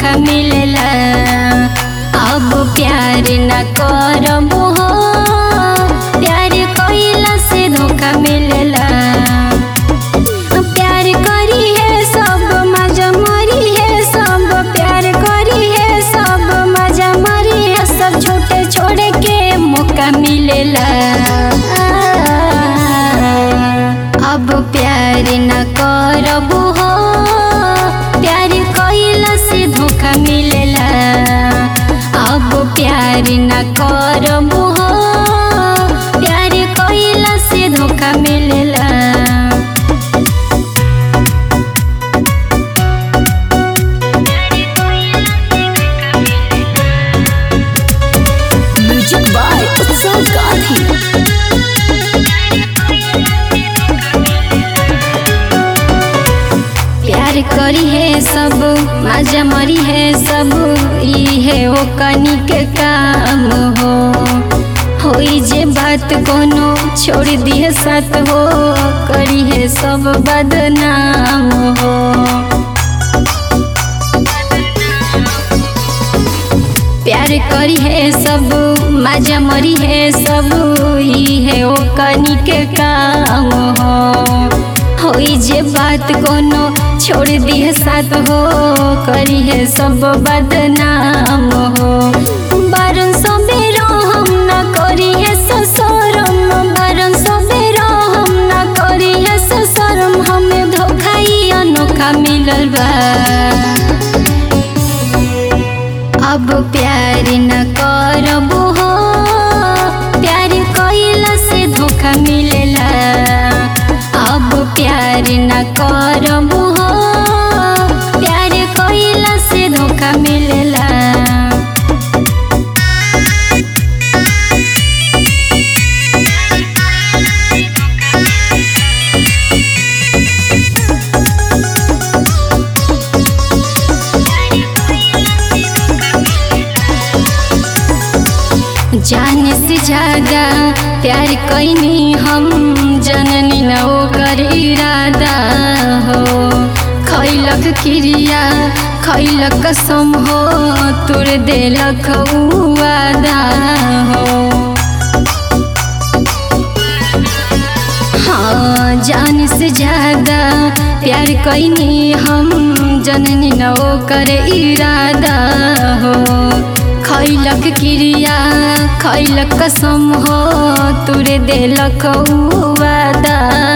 धोखा मिलेला अब प्यार न करबो हो प्यार कइला से धोखा मिलेला प्यार करी है सब मजा मरी है सब प्यार करी है सब मजा मरी है सब छोटे छोड़े के मौका मिलेला अब प्यार न करबो हो प्यार कइला से धोखा मिलेला अब प्यार न करबो हो प्यार कइला से धोखा मिलेला म्यूजिक बाय उत्सव गांधी प्यार करी है सब मजा मरी है सब ई है ओ कनी के काम हो होई जे बात कोनो छोड़ दिए साथ हो करी है सब बदनाम हो प्यार करी है सब मजा मरी है सब ई है ओ कनी के काम हो होई जे बात कोनो छोड़ दिए साथ हो करी है सब बदनाम हो बारन सबेरो हम न करी है ससरम बारन सबेरो हम न करी है ससरम हमें धोखा ही अनोखा मिलल बा अब प्यार न करबो हो प्यार कइला से धोखा मिलेला अब प्यार न करबो हो प्यार कइला से धोखा मिलेला जाने से ज्यादा प्यार कैनी हम जननी न ओकर इरादा हो खैलक क्रिया खैलक कसम हो तुर देलक उ वादा हो हाँ जान से ज्यादा प्यार कैनी हम जननी न ओकर इरादा हो खैलक क्रिया खैलक कसम हो तुरे देलक उ वादा